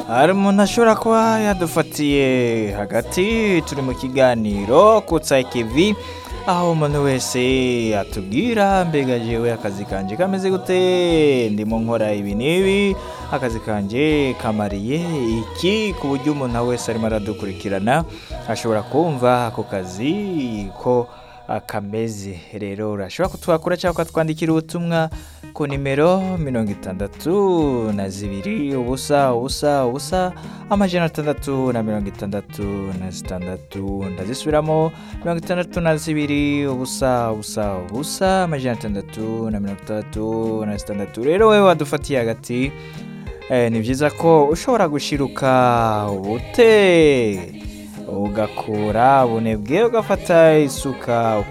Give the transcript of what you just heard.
hari umuntu ashobora kuba yadufatiye hagati turi mu kiganiro kutsa ikivi aho umuntu wese atubwira mbega jewe akazi kanje kameze gute ndimo nkora ibi n'ibi akazi kanje kamariye iki ku buryo umuntu wese arimo aradukurikirana ashobora kumva ako kazi ko kameze rero urashobora kutwakura cyangwa ukatwandikira ubutumwa ku nimero mirongo itandatu na zibiri ubusa ubusa ubusa amajana atandatu na mirongo itandatu na zitandatu ndazisubiramo mirongo itandatu na zibiri ubusa ubusa ubusa amajana atandatu na mirongo itandatu na zitandatu rero wowe wadufatiye hagati eh, ni byiza ko ushobora gushiruka ubute ugakura ubunebwe ugafata isuka